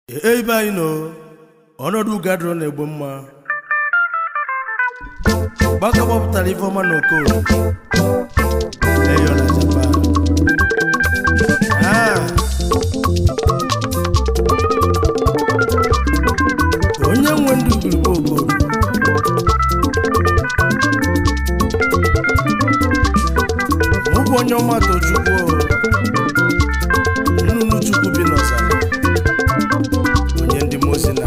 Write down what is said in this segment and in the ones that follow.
ebe anyị nọ ọnọdụ gadro na-egbo mma gbaka gbapụtara ifeọma na okorie eyo na japan Ah. onye nwe ndụ gburugburu okorie mụ bụ onye ọma tochukwu nnụnụ chukwu bi n'ọzara onye ndị mozi na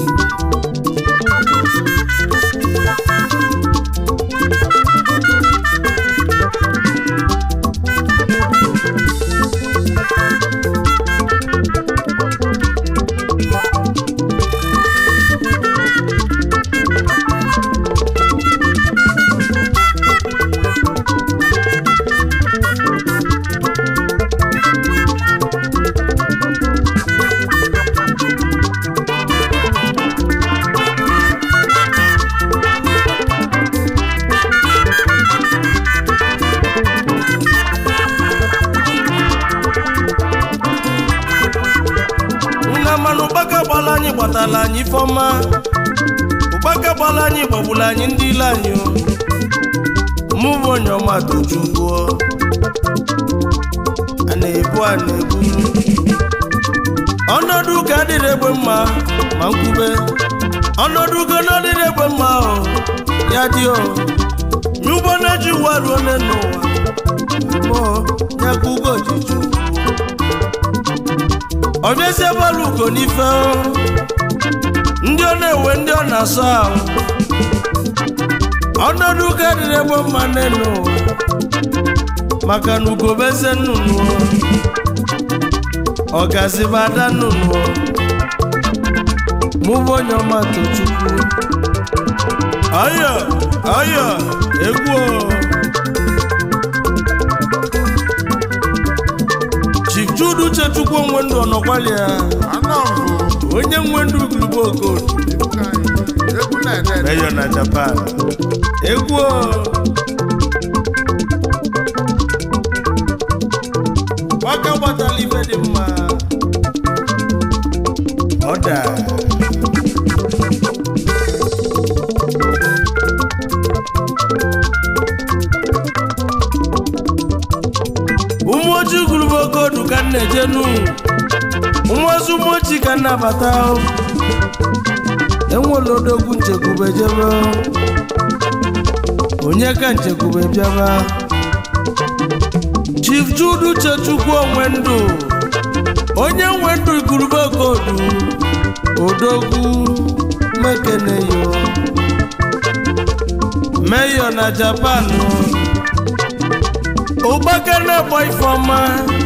nna mmanụ ụkpaka gbala anyị gbatala anyị ifeọma ụkpaka gbala anyị gbagbula anyị ndị ile anyị o. mụ bụ onye ọma tochukwu a na-ebu a na-ebu ọnọdụ ụka adịrị egbe mma ma nkwube ọnọdụ ugo na ọdịrị egbe mma o ya dị o nye ụgbọ na-eji ụwa ruo nne n'ụwa mmụọ ya ka ugo ji chukwu ọ bịazie bọọlụ ugo n'ife o. ndị ọ na-ewe ndị ọ na-asọ ahụ ọnọdụ ụka dịrị egbe mma n'elu ụwa maka na ugo bụ eze nnụnụ o. ọgazi bụ ada nnụnụ o. mụ bụ onye ọma tochukwu ọyọ ọyọ egwu o. Chief Jude Uchechukwu onwe ndụ ọnọkwali ya onye nwe ndụ ugurugbo okodo egwu na-ede meyo na Japan egwu o. gbaka gbatala ife dị mma ọda ụmụ ojii ugurugbo okodo ka m na-eje nu ụmụ ozi ụmụ ojii ka m na-abata o. enwela odogwu nchekwube jebe onye ka nchekwube bịaba chief jude uchechukwu onwe ndụ onye nwe ndụ igurube kodu odogwu mekeneyo meyo na japan ụgbaka na-agba ifeọma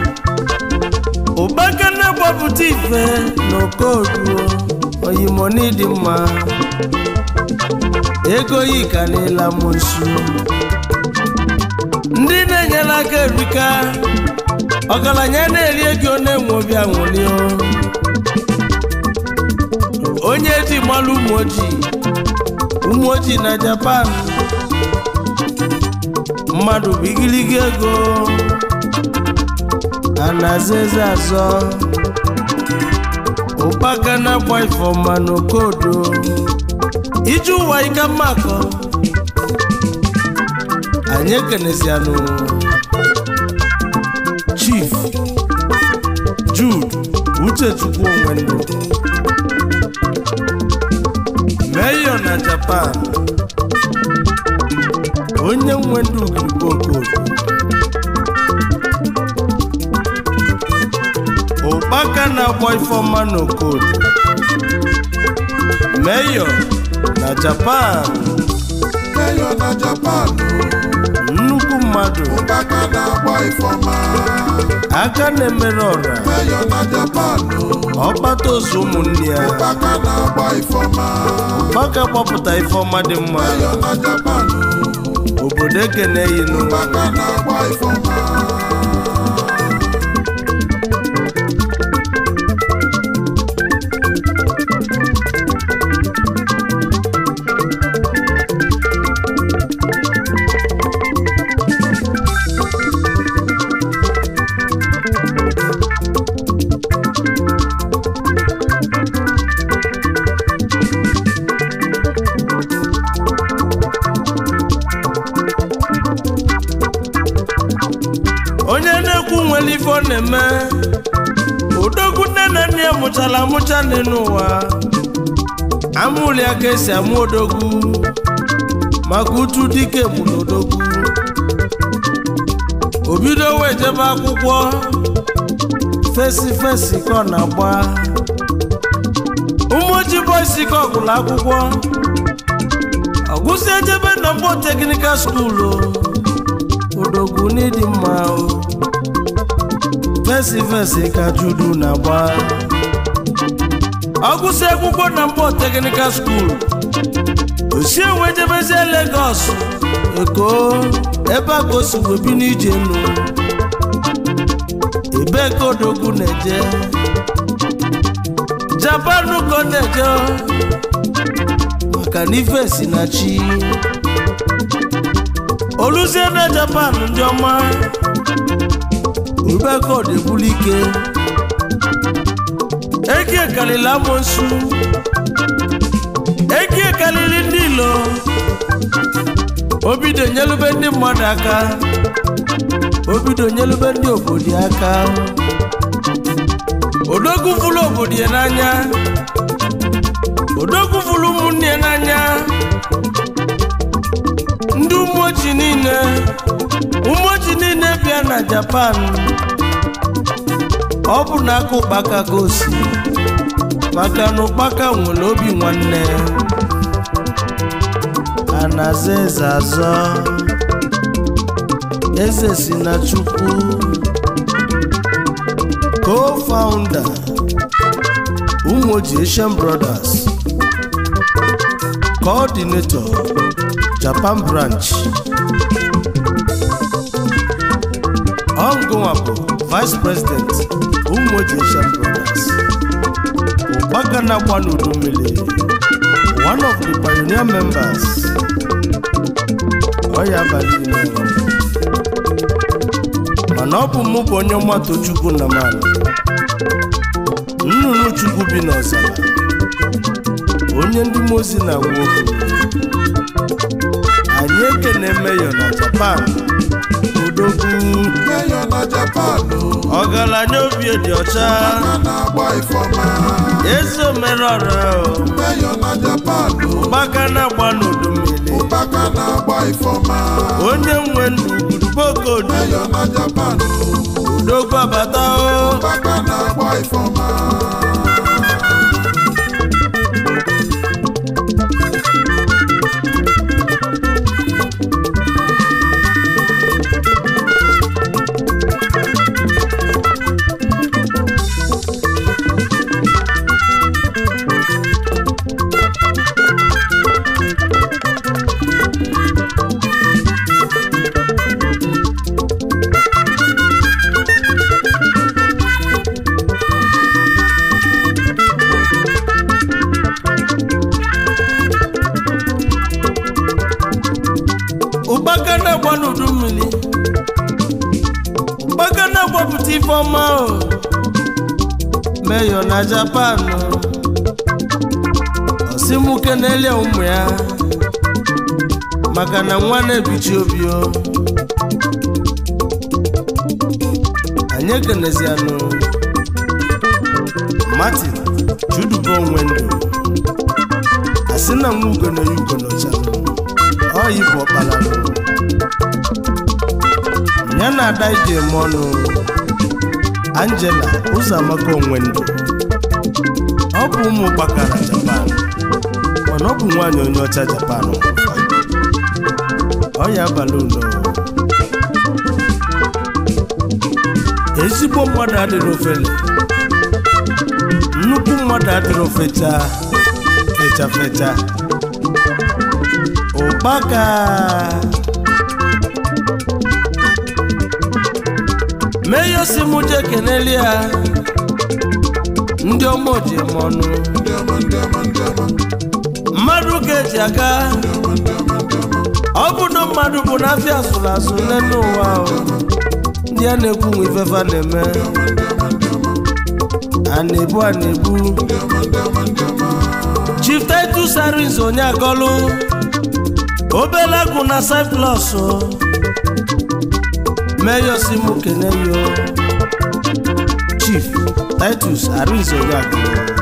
ụgbaka na-agbapụta ife n'okodu oyimoni dị mma ego yi karịla m nsu ndị na-enyere aka erika ọgaranya na-eri ego na-enwe obi aṅụrị o. onye ji mmalụ ụmụ ojii ụmụ ojii na japan mmadụ bụ igirigi ego a na-aza eze azọ ụkpaka na-agba ifeọma n'okodo ije ụwa ike mmakọ anyị ekenezianụ chief jude uchechukwu onwe ndụ meyo na japan onye nwe ndụ ugirigbo okodo ụkpaka na-agba ifeọma n'okodo meyo na japan meyo na japan nnukwu mmadụ ụkpaka na-agba ifeọma aka na-emere ọra meyo na japan ọkpata ozu ụmụnne ya ụkpaka na-agba ifeọma maka gbapụta ifeọma dị mma meyo na japan obodo ekeneyinu ụkpaka na-agba ifeọma mụchara amụcha n'elu ụwa amụli ya ka esi amụ odogwu maka utu dike bụ n'odogwu o bido wee jebe akwụkwọ fesi fesi ka ọ na-agba ụmụoji bọisi ka ọ gụrụ akwụkwọ ọgụsi ejebe na mkpọ teknikal skuulu odogwu n'ịdị mma o fesi fesi ka judu na-agba ọgụsi akwụkwọ na mkpọ teknikal skuulu osi enwe jebezie Lagos Eko ebe a ka o si wee bi n'ije enu ebe ka odogwu na-eje Japan ka ọ na-eje maka na ife si na chi oluzie na Japan ndị ọma ebe ka ọ debulu ike eke kalili amonsu eke kalili ndị ilo obido nyelube ndị mmadụ aka obido nyelube ndị obodo ya aka odogwu fụlụ obodo ya n'anya odogwu fụlụ ụmụnne ya n'anya ndị umoji niile umoji niile bịa na Japan ọ bụ na aka ụkpaka ka o si maka na ụkpaka nwere obi nwanne a na-aza eze azọ eze si na chukwu co-founder Umoji Asian Brothers coordinator Japan branch Ongowapo vice president Umoji Asian Brothers ụkpaka na-agba n'udu mmiri one of the pioneer members ọya abalị ime mana ọ bụ mụ bụ onye mmatụ chukwu na mmanụ nnụnụ chukwu bi n'ọzara onye ndị mozi na nwa okwu anyị ekene meyo na japan odogwu meyo na japan ọgaranya obi dị ọcha a na-agba ifeọma eze omerọra meyo na japan ụkpaka na-agba n'udu mmiri ụkpaka na-agba ifeọma onye nwe ndụ gburugboko meyo na japan odogwu abata o ụkpaka na-agba ifeọma ụkpaka na-agba n'udu mmiri ụkpaka na-agbapụta ife ọma o meyo na japan osimuke na-elie ụmụ ya maka na nwa na-ebichi obi o anyị ekenezianụ martin judubo onwe ndụ asị na nwa ugo na ya ugo nọchanụ ọyị bụ ọkpara ya na ada ije eme ọnụ angela ụzọamaka onwe ndụ ọ bụ ụmụ gbakara japan mana ọ bụ nwaanyị onye ọcha japan ọ ya abalị ulo ezigbo mmadụ adịrị ofele nnukwu mmadụ adịrị ofecha fecha fecha ụkpaka meyosi mụ je keneli ya ndị ọma oji eme ọnụ ndị ọma ndị ọma ndị ọma mmadụ ga-eji aka ọ bụ na mmadụ bụ n'afịa asụrụ asụ n'elu ụwa ahụ ndị a na-ekwu nwe ifefa na-eme a na-ebu a na-ebu chief titus aris onye akọlụ obele agụ na cyprus meyo si mụ keneyo chief titus arinzeogagụ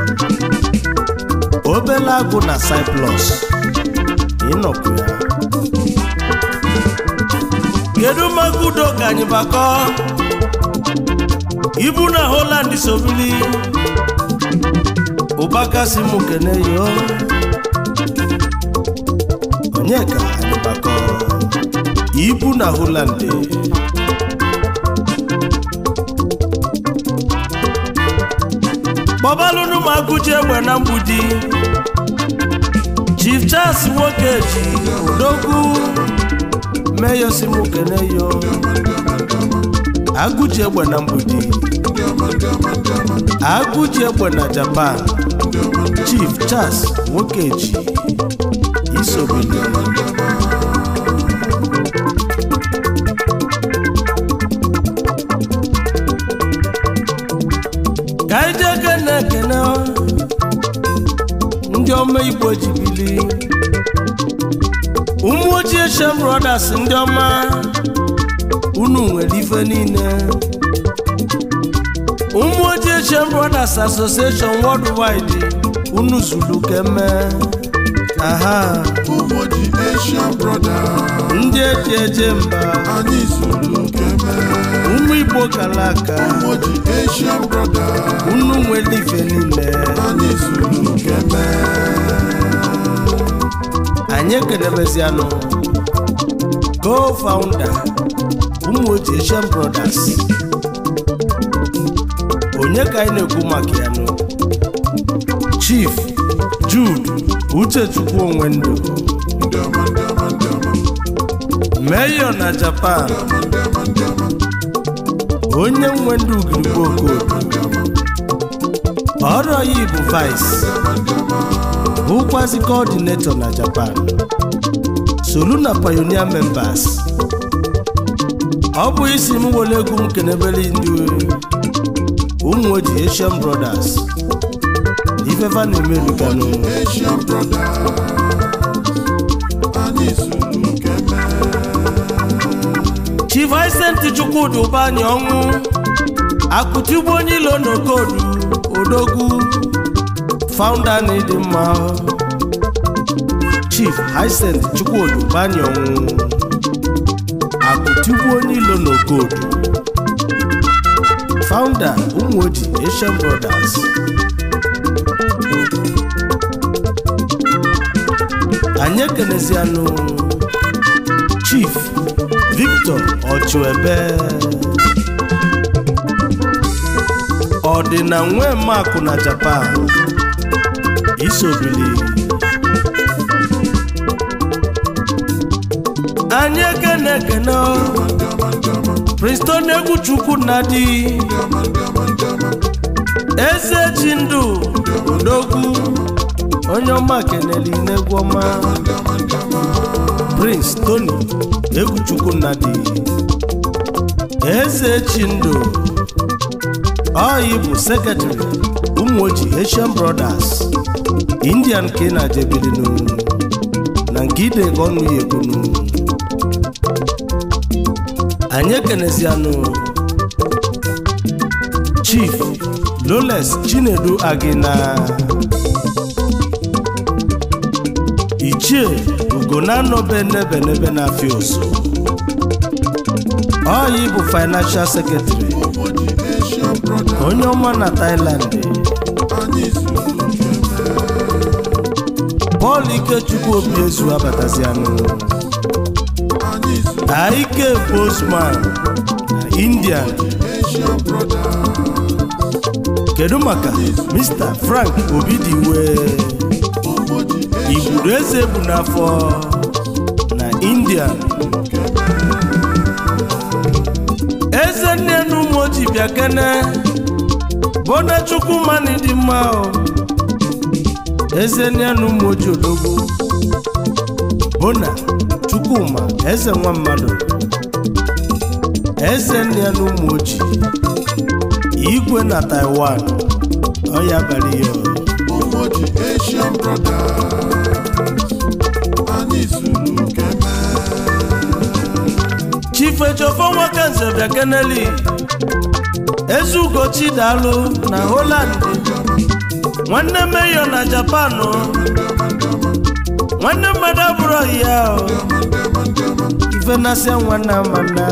obele agụ na cyplus ịnọkwu ya kedu maka udo ka anyị bakọ ibu na holand sobili ụbakasi m kene yo onye ka anyị bakọ ibu na holand kpọbalụnụ m agụji egbe na mgbudi chief charles nwoke ji odogwu meyosi m kene yo agụji egbe na mgbudi agụji egbe na japan chief charles nwoke ji isobili ka anyị jee kene ekene ndị ọma igbo ji bili ụmụ ojii shem brothers ndị ọma unu nwere ife niile ụmụ ojii shem brothers association worldwide unu zuru keme aha ụmụji Asian brother ndị eji eje mba anyị zuru keme ụmụ igbo kara aka ụmụji Asian brother unu nwere ife niile anyị zuru keme anyị ekenebezianụ co-founder ụmụ ojii Asian brothers onye ka anyị na-ekwu maka ya nụ chief jude uchechukwu onwe ndụ ndị ọma ndị ọma ndị ọma meyo na japan ndị ọma ndị ọma onye nwe ndụ ugirigbo okodo ọrụ ya bụ vice bụkwazi coordinator na japan solu na pioneer members ọ bụ isi m were egwu m kenebere ndị ụmụ ojii asian brothers ifefa na-emebiganụ Asian brother anyị zuru keme chief Vincent chukwudi ụbanyị ọnwụ akụtigbu onye ilo n'okodu odogwu founder na ịdị mma chief Vincent chukwudi ụbanyị ọnwụ akụtigbu onye ilo n'okodu founder ụmụoji Asian Brothers anyị ekenezianụ chief victor ọchụebe ọdịna nwe makụ na japan isobili anyị ekene ekene princeton egwu chukwu na di eze ji ndụ odogwu onye ọma keneli n'egwu ọma prince tony egwuchukwu nnadi eze chindụ ọyị bụ sekretary ụmụoji asian brothers indian ka ị na-ajebilinu na nke ide ka ọnụ ya ekwunu anyị ekenezianụ chief loles chinedu agina ichie ugonanọbe n'ebe n'ebe na-afịa oso ọyị bụ financial secretary ụmụji Asian brother onye ọma na Thailand anyị zuru keme Paul Ikechukwu obi ezu abatazianụ anyị zuru Aike Bosman na India Asian brother kedu maka Mr. Frank Obidiwe ụmụji igburu eze bụ n'afọ na India eze nne na ụmụoji bịa kene bona chukwu mani dị mma o eze nne na ụmụoji odogwu bona chukwuma eze nwa mmadụ eze nne na ụmụoji igwe na taiwan ọ ya bara ihe o. ụmụji Asian brother anyị zuru keme chief ejofo nwoke nze bịa keneli ezugochi daalụ na Holland nwanne meyo na Japan nwanne mmadụ abụrụ ya ife na-asịa nwanne amana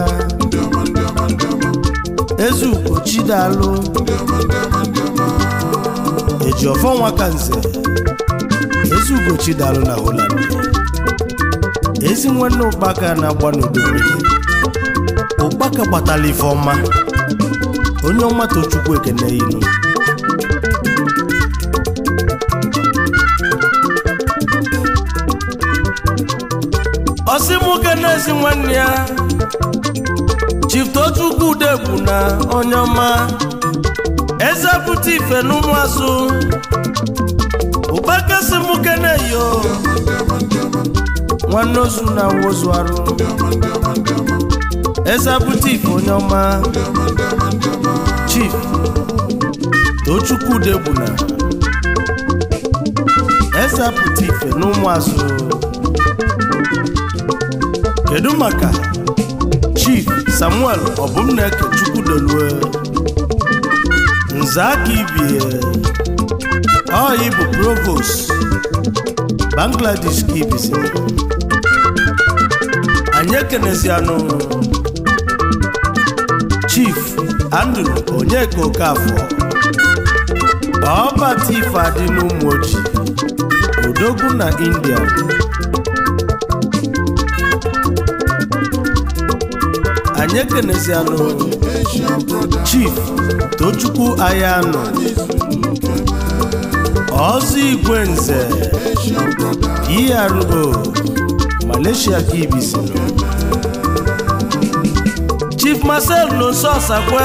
ezugochi daalụ eji ọfọ nwa ka nze ezugochi daalụ na Holland ezi nwanne ụkpaka na-agba n'udo mmiri ụkpaka gbatala ife ọma onye ọma tochukwu ekene ilu ọsị nwoke na-ezi nwanne ya Chief Tochukwu Udegbu na onye ọma eze pụta ife n'ụmụazụ ụkpaka si nwoke na-eyo nwanne ozu na wozu arụ eze pụta ife onye ọma Chief Tochukwu Udegbu na eze pụta ife n'ụmụazụ kedu maka chief samuel ọbụmneke chukwudelue nze aka ibie ọyị bụ provost bangladesh ka ibizi anyị ekenezianụ chief andrew onyeka okafọ ọbata ife adị n'ụmụ ojii odogwu na india anyị ekenezianụ Asian brother, chief tochukwu ayanụ ọzọ igwe nze Asian brother, ero malaysia ka ibizinụ chief marcel nonso ọsakwe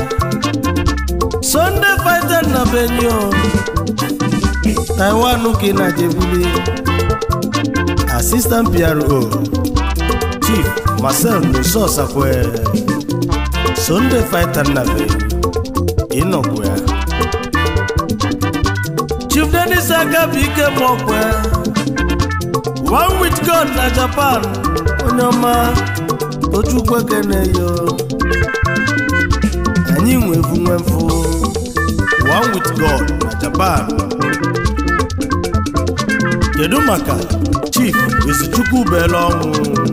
sunday fighter na benio taiwan ka na jebuli assistant pro chief marcel nonso ọsakwe sunday fighter na benio ịnọkwu ya chief denis aka bụ ike mọkwe one with god na japan onye ọma tochukwu ekeneyo anyị nwevu nwemfu one with god na japan kedu maka chief izuchukwu bele ọnwụ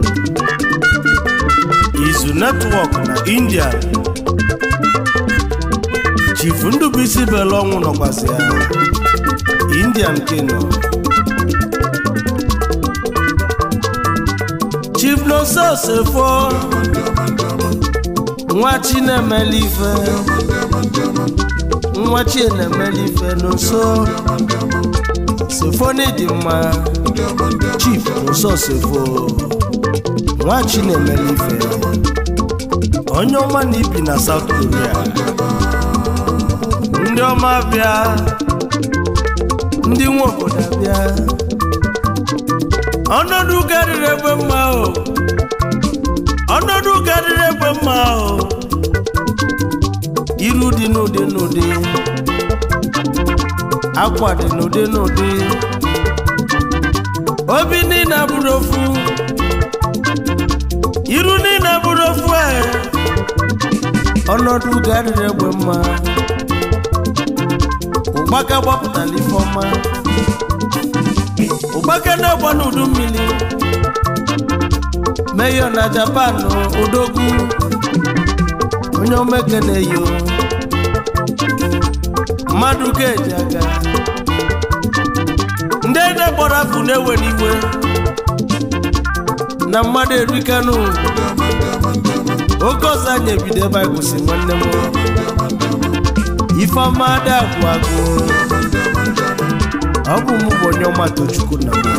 izu netwọk na india chief ndubuisi bele ọnwụ nọkwasị ya indian kino chief nonso sefo nwa chinemele ife nwa chinemele ife nonso sefo n'ịdị mma chief nonso sefo nwa chinemele ife onye ọma na ibi na south korea ndị ọma bịa ndị nwe obodo abịa ọnọdụ karịrị egbe mma o ọnọdụ karịrị egbe mma o iru dị n'ụdị n'ụdị akwa dị n'ụdị n'ụdị obi niile abụrụ ofu iru niile abụrụ ofu e ọnọdụ karịrị egbe mma ụgbaka gbapụtara ife ọma ụgbaka na-agba n'udu mmiri meyo na japan odogwu onye omeke na-eyo mmadụ ga-eji aga ndị ede gbara afụ na-ewe n'iwe na mmadụ erikanụ oge ọzọ anyị ebido ebe anyị kwụsị nwanne m ifeọma ada agwụ agwụ ọ bụ mụ bụ onye ọma tochukwu na mụ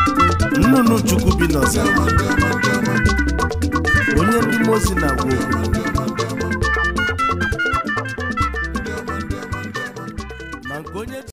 nnụnụ chukwu bi n'ọzara onye ndị mozi na-agwa okwu